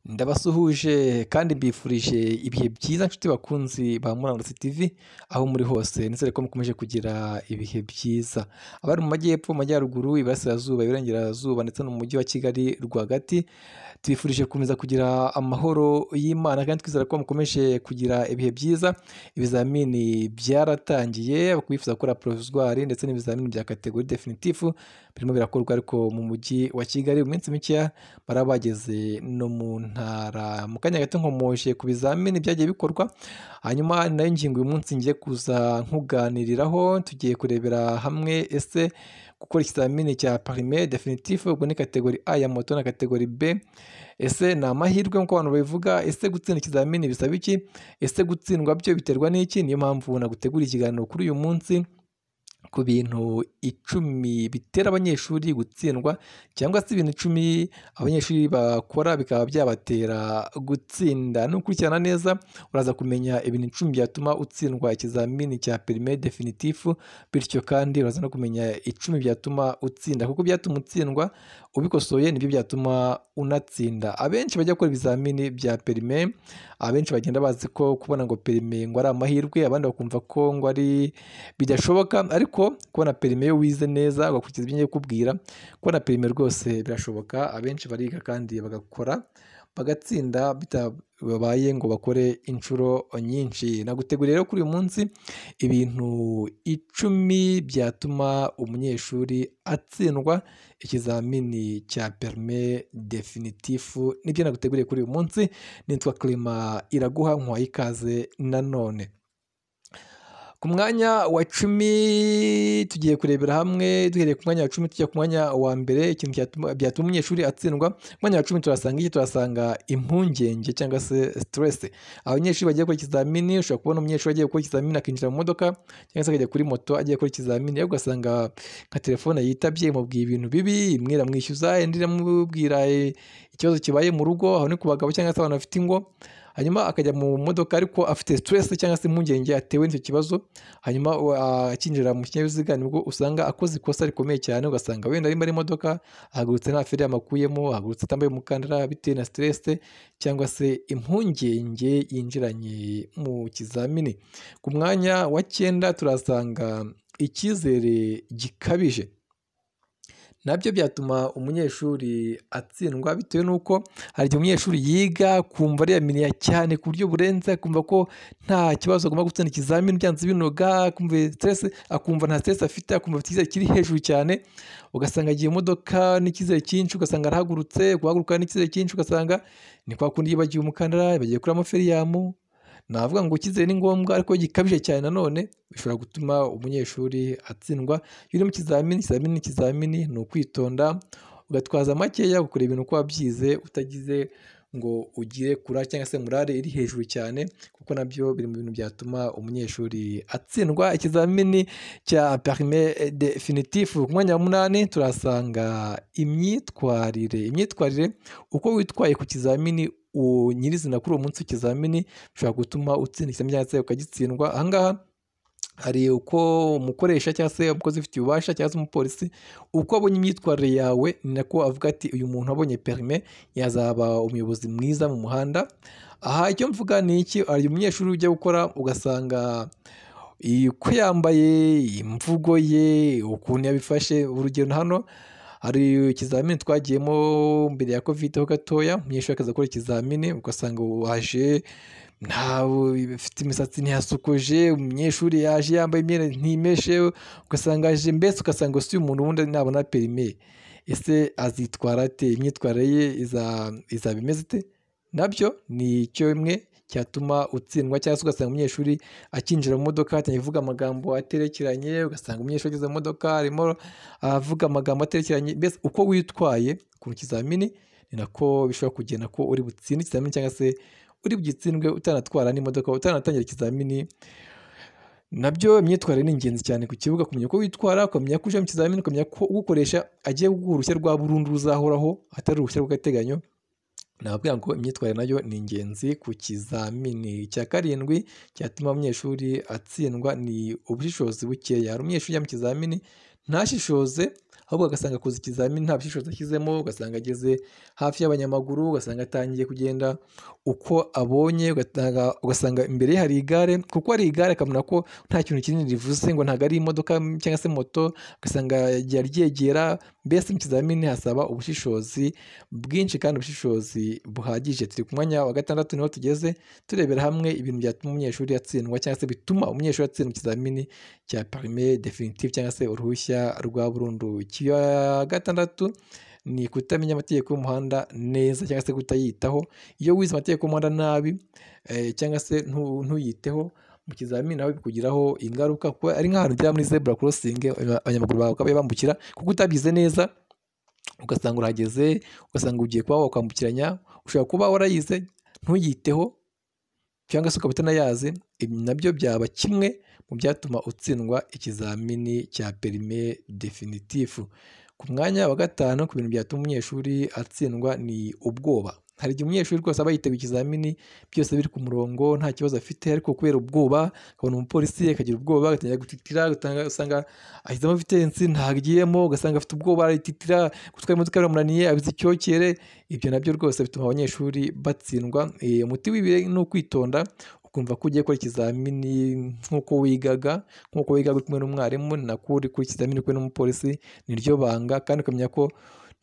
Ndabasuhuje kandi mbifurije ibihe byiza nshuti bakunzi ba Murandasi TV, aho muri hose nizere ko mukomeje kugira ibihe byiza. Abari mu Majyepfo, mu Majyaruguru, Iburasirazuba, Iburengerazuba ndetse no mu Mujyi wa Kigali rwagati, tubifurije gukomeza kugira amahoro y'Imana kandi twizera ko mukomeje kugira ibihe byiza. Ibizamini byaratangiye, bifuza gukora porofizwari ndetse n'ibizamini bya kategori definitifu birimo birakorwa ariko mu Mujyi wa Kigali mu minsi mikeya baraba bageze no mu Ntara. Mu kanya gato nkomoje ku bizamini byagiye bikorwa, hanyuma ni nayo ngingo uyu munsi ngiye kuza nkuganiriraho, tugiye kurebera hamwe ese gukora ikizamini cya parime definitifu, ubwo ni kategori A ya moto na kategori B, ese ni amahirwe nk'uko abantu babivuga, ese gutsinda ikizamini bisaba iki, ese gutsindwa byo biterwa n'iki, niyo mpamvu naguteguriye ikiganiro kuri uyu munsi ku bintu icumi bitera abanyeshuri gutsindwa cyangwa se ibintu icumi abanyeshuri bakora bikaba byabatera gutsinda. Nukurikirana neza uraza kumenya ibintu icumi byatuma utsindwa ikizamini cya perime definitifu, bityo kandi uraza no kumenya icumi byatuma utsinda kuko ibyatuma utsindwa ubikosoye nibyo byatuma unatsinda. Abenshi bajya gukora ibizamini bya perime, abenshi bagenda bazi ko kubona ngo perime ngo ari amahirwe, abandi bakumva ko ngo ari bidashoboka ariko kubona perime iyo wize neza ugakurikiza ibyo ngiye kukubwira, kubona perime rwose birashoboka, abenshi bariga kandi bagakora bagatsinda bitabaye ngo bakore inshuro nyinshi. Naguteguriye rero kuri uyu munsi ibintu icumi byatuma umunyeshuri atsindwa ikizamini cya perime definitifu, nibyo naguteguriye kuri uyu munsi, nitwa Clement Iraguha nkuhaye ikaze nanone. Ku mwanya wa cumi tugiye kurebera hamwe, duhereye ku mwanya wa cumi tujya ku mwanya wa mbere, ikintu byatuma umunyeshuri atsindwa. Ku mwanya wa cumi turahasanga iki? Turahasanga impungenge cyangwa se siteresi. Abanyeshuri bagiye gukora ikizamini, ushobora kubona umunyeshuri agiye gukora ikizamini akinjira mu modoka cyangwa se akajya kuri moto agiye gukora ikizamini, ariko ugasanga nka telefone yitabye imubwiye ibintu bibi, imwe iramwishyuza, indi iramubwira ikibazo kibaye mu rugo, aho ni ku bagabo cyangwa se abantu bafite ingo, hanyuma akajya mu modoka ariko afite siteresi cyangwa se impungenge atewe n'icyo kibazo, hanyuma akinjira mu kinyabiziga nibwo usanga akoze ikosa rikomeye cyane, ugasanga wenda arimo ari imodoka ahagurutse nta feri yamakuyemo, ahagurutse atambaye umukandara bitewe na siteresi cyangwa se impungenge yinjiranye mu kizamini. Ku mwanya wa cyenda turasanga icyizere gikabije nabyo byatuma umunyeshuri atsindwa bitewe n'uko hari igihe umunyeshuri yiga akumva ariyaminiya cyane ku buryo burenze, akumva ko nta kibazo agomba gutsinda ikizamini byanze binoga, akumva siteresi, akumva nta siteresi afite, akumva afite icyizere kiri hejuru cyane, ugasanga agiye imodoka n'icyizere cyinshi, ugasanga arahagurutse, guhaguruka n'icyizere cyinshi, ugasanga ni kwa kundi yibagiwe umukandara, yibagiwe kuramo feriyamu, navuga ngo icyizere ni ngombwa ariko gikabije cyane nanone bishobora gutuma umunyeshuri atsindwa. Iyo uri mu kizamini, ikizamini ni ikizamini, ni ukwitonda ugatwaza makeya, ukora ibintu uko wabyize utagize ngo ugire kura cyangwa se morale iri hejuru cyane, kuko nabyo biri mu bintu byatuma umunyeshuri atsindwa ikizamini cya perime definitifu. Ku mwanya wa munani turahasanga imyitwarire, imyitwarire uko witwaye ku kizamini nyirizina kuri uwo munsi w'ikizamini bishobora gutuma utsinda ikizamini cyangwa se ukagitsindwa. Aha ngaha hari uko umukoresha cyangwa se umukozi ufitiye ububasha cyangwa se umupolisi uko abonye imyitwarire yawe ni nako avuga ati uyu muntu abonye perime yazaba umuyobozi mwiza mu muhanda. Aha icyo mvuga ni iki? Hari umunyeshuri ujya gukora ugasanga uko yambaye, imvugo ye, ukuntu yabifashe, urugero hano hari ikizamini twagiyemo mbere ya kovide ho gatoya, umunyeshuri akaza gukora ikizamini ugasanga waje ufite imisatsi ntiyasokoje, umunyeshuri yaje yambaye imyenda ntimeshe, ugasanga aje mbese ugasanga si umuntu wundi nabona perime, ese azitwara ate? Imyitwarire ye izaba imeze ite? Nabyo ni kimwe cyatuma utsindwa cyangwa se ugasanga umunyeshuri akinjira mu modoka atangiye kuvuga amagambo aterekeranye, ugasanga umunyeshuri ageze mu modoka arimo avuga amagambo aterekeranye, mbese uko witwaye ku kizamini ni nako bishobora kugena ko uri butsinde ikizamini cyangwa se uri bugitsindwe utanatwara n'imodoka, utanatangira ikizamini. Nabyo imyitwarire ni ingenzi cyane ku kibuga, kumenya uko witwara, ukamenya ko uje mu kizamini, ukamenya ko ugukoresha agiye kuguha uruhushya rwa burundu ruzahoraho, atari uruhushya rw'agateganyo. Navuga ngo imyitwarire nayo ni ingenzi ku kizamini. Icya karindwi cyatuma umunyeshuri atsindwa ni ubushishozi bukeya. Hari umunyeshuri ujya mu kizamini ntashishoze, ahubwo agasanga akoze ikizamini nta bushishozi ashyizemo ugasanga ageze hafi y'abanyamaguru ugasanga atangiye kugenda uko abonye ugasanga- ugasanga imbere ye hari igare kuko hari igare akamenya ko nta kintu kinini rivuze ngo ntabwo ari imodoka cyangwa se moto ugasanga yagiye aryegera mbese mu kizamini hasaba ubushishozi bwinshi kandi ubushishozi buhagije turi ku mwanya wa gatandatu niho tugeze turebera hamwe ibintu byatuma umunyeshuri atsindwa cyangwa se bituma umunyeshuri atsinda ikizamini cya parime definitive cyangwa se uruhushya rwa burundu icya gatandatu ni kutamenya amategeko y'umuhanda neza cyangwa se kutayitaho iyo wize amategeko y'umuhanda nabi eh, cyangwa se ntu- ntuyiteho mu kizamini nawe bikugiraho ingaruka kuko ari nk'ahantu ugera muri zebura korosingi abanyamaguru bawe bakaba bambukira kuko utabyize neza ugasanga urahageze ugasanga ugiye kuba wakwambukiranya ushobora kuba warayize ntuyiteho cyangwa se ukaba utanayazi ibi nabyo byaba kimwe mu byatuma utsindwa ikizamini cya perime definitifu ku mwanya wa gatanu ku bintu byatuma umunyeshuri atsindwa ni ubwoba hari igihe umunyeshuri rwose aba yitaba ikizamini byose biri ku murongo nta kibazo afite ariko kubera ubwoba akabona umupolisi akagira ubwoba agatangira gutitira ugasanga- usanga ashyizemo vitensi ntagiyemo ugasanga afite ubwoba arititira gutwara imodoka biramunaniye abize icyokere ibyo nabyo rwose bituma abanyeshuri batsindwa Eh, umuti w'ibihe ni ukwitonda ukumva ko ugiye gukora ikizamini nk'uko wigaga nk'uko wigaga uri kumwe n'umwarimu nako uri gukora ikizamini uri kumwe n'umupolisi niryo banga kandi ukamenya ko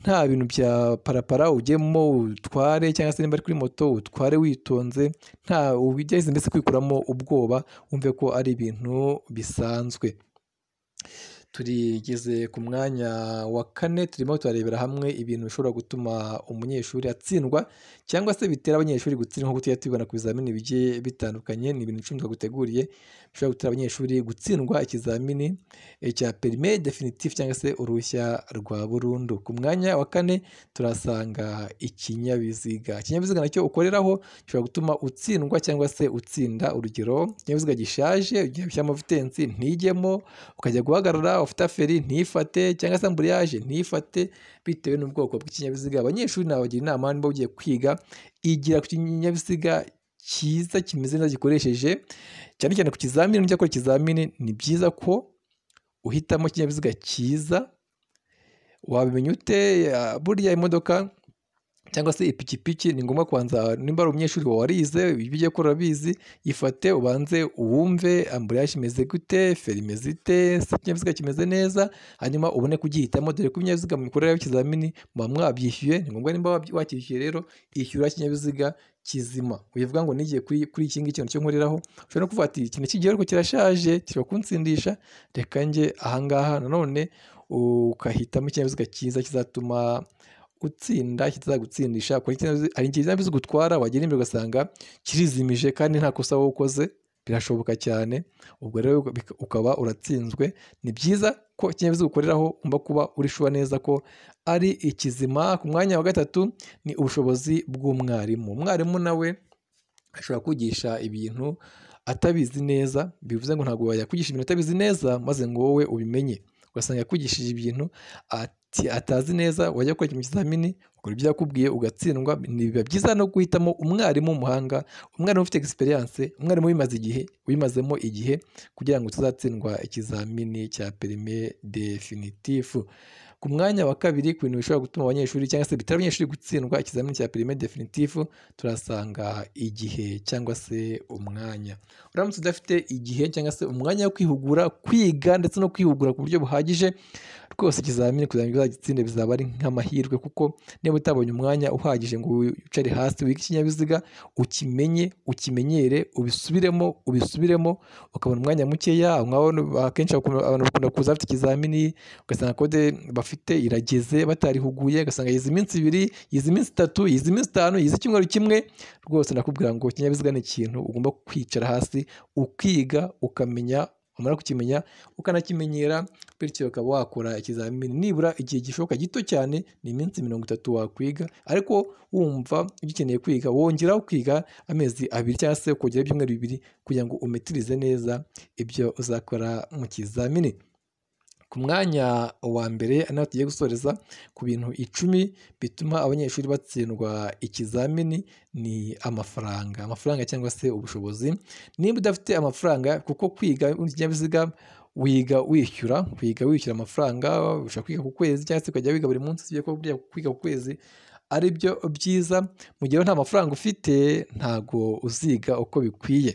nta bintu bya parapara ugemo utware cyangwa se niba ari kuri moto utware witonze nta ubigeze mbese kwikuramo ubwoba wumve ko ari ibintu bisanzwe turigeze ku mwanya wa kane turimo turarebera hamwe ibintu bishobora gutuma umunyeshuri atsindwa cyangwa se bitera abanyeshuri gutsindwa nko tujya tubibona ku bizamini bigiye bitandukanye ni ibintu icumi twaguteguriye bishobora gutera abanyeshuri gutsindwa ikizamini eh, cya perime definitif cyangwa se uruhushya rwa burundu ku mwanya wa kane turasanga ikinyabiziga ikinyabiziga nacyo ukoreraho gishobora gutuma utsindwa cyangwa se utsinda urugero ikinyabiziga gishaje ugiye gushyiramo vitensi ntigemo ukajya guhagarara ufite feri ntifate cyangwa se amburiyaje ntifate bitewe n'ubwoko bw'ikinyabiziga abanyeshuri nabagira inama niba ugiye kwiga igira ku kinyabiziga cyiza kimeze neza gikoresheje cyane cyane ku kizamini nujya gukora ikizamini ni byiza ko uhitamo ikinyabiziga cyiza wabimenya ute ah, burya imodoka cyangwa se ipikipiki ni ngombwa kubanza nimba ari umunyeshuri wawe warize ibyo ugiye gukora urabizi yifate ubanze uwumve amburiyage imeze gute feri imeze ite se ikinyabiziga kimeze neza hanyuma ubone kugihitamo dore ko ibinyabiziga mukoreraho ikizamini muba mwabyishyuye ni ngombwa nimba wabyi- wakishyuye rero ishyura ikinyabiziga kizima ubivuga ngo nigiye kuri kuri iki ngiki cyo nkoreraho ushobora no kuvuga ati iki ni kigero ariko kirashaje kiri kunsindisha reka njye ahangaha nanone ukahitamo ikinyabiziga cyiza kizatuma utsinda kitazagutsindisha kora ikinyabiziga hari ikinyabiziga utwara wagera imbere ugasanga kirizimije kandi nta kosa wowe ukoze birashoboka cyane ubwo rero bika- ukaba uratsinzwe ni byiza ko ikinyabiziga ukoreraho ugomba kuba uri shuwa neza ko ari ikizima ku mwanya wa gatatu ni ubushobozi bw'umwarimu umwarimu nawe ashobora kwigisha ibintu atabizi neza bivuze ngo ntabwo yakwigisha ibintu atabizi neza maze ngo wowe ubimenye ugasanga yakwigishije ibintu ati- atazi neza wajya gukora ikintu mu kizamini ukora ibyo yakubwiye ugatsindwa ni biba byiza no guhitamo umwarimu w'umuhanga umwarimu ufite egisperiyanse umwarimu wimaze igihe wimazemo igihe kugira ngo tuzatsindwa ikizamini cya perime definitifu ku mwanya wa kabiri ku bintu bishobora gutuma abanyeshuri cyangwa se bitera abanyeshuri gutsindwa ikizamini cya perime definitifu turasanga igihe cyangwa se umwanya uramutse udafite igihe cyangwa se umwanya wo kwihugura kwiga ndetse no kwihugura ku buryo buhagije rwose ikizamini kugira ngo uzagitsinde bizaba ari nk'amahirwe kuko niba utabonye umwanya uhagije ngo wicare hasi wige ikinyabiziga ukimenye ukimenyere ubisubiremo ubisubiremo ukabona umwanya mukeya aho ngaho ni- akenshi bakunda- abantu bakunda kuza bafite ikizamini ugasanga kode bafite irageze batarihuguye ugasanga yize iminsi ibiri yize iminsi itatu yize iminsi itanu yize icyumweru kimwe rwose nakubwira ngo ikinyabiziga ni ikintu ugomba kwicara hasi ukiga ukamenya wamara kukimenya ukanakimenyera bityo ukaba wakora ikizamini nibura igihe gishoboka gito cyane ni iminsi mirongo itatu wakwiga ariko wumva ugikeneye kwiga wongeraho kwiga amezi abiri cyangwa se ukongera ibyumweru bibiri kugira ngo umetirize neza ibyo uzakora mu kizamini ku mwanya wa mbere ari naho tugiye gusoreza ku bintu icumi bituma abanyeshuri batsindwa ikizamini ni amafaranga amafaranga cyangwa se ubushobozi niba udafite amafaranga kuko kwiga ikinyabiziga wiga wishyura wiga wishyura amafaranga ushobora kwiga ku kwezi cyangwa se ukajya wiga buri munsi usibye ko buriya kwiga ku kwezi ari byo byiza mu gihe nta mafaranga ufite ntabwo uziga uko bikwiye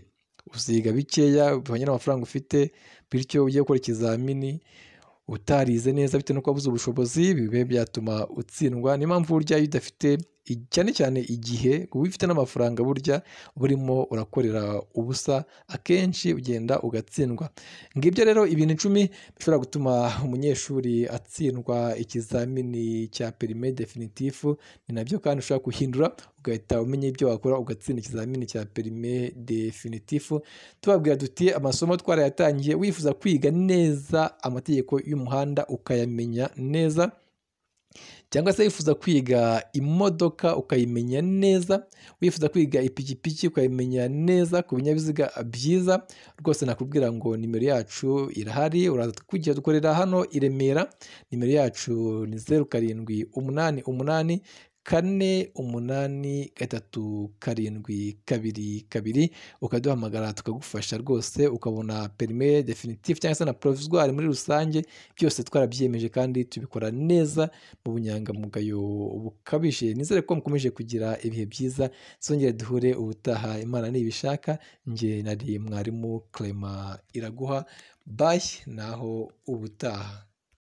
uziga bikeya bihwanye n'amafaranga ufite bityo ugiye gukora ikizamini utarize neza bitewe nuko wabuze ubushobozi bibe byatuma utsindwa niyo mpamvu burya iyo udafite cyane cyane igihe uba ufite n'amafaranga burya burimo urakorera ubusa akenshi ugenda ugatsindwa ngibyo rero ibintu icumi bishobora gutuma umunyeshuri atsindwa ikizamini cya perime definitifu ni nabyo kandi ushobora guhindura ugahita umenya ibyo wakora ugatsinda ikizamini cya perime definitifu tubabwira duti amasomo twarayatangiye wifuza kwiga neza amategeko y'umuhanda ukayamenya neza cyangwa se wifuza kwiga imodoka ukayimenya neza wifuza kwiga ipikipiki ukayimenya neza ku binyabiziga byiza rwose nakubwira ngo nimero yacu irahari uraza kujya dukorera hano i remera nimero yacu ni zeru karindwi umunani umunani kane umunani gatatu karindwi kabiri kabiri ukaduhamagara tukagufasha rwose ukabona perime definitive cyangwa se na provizwari muri rusange byose twarabyiyemeje kandi tubikora neza mu bunyangamugayo bukabije nizere ko mukomeje kugira ibihe byiza zongere duhure ubutaha imana nibishaka njye nari mwarimu clement iraguha bayi naho ubutaha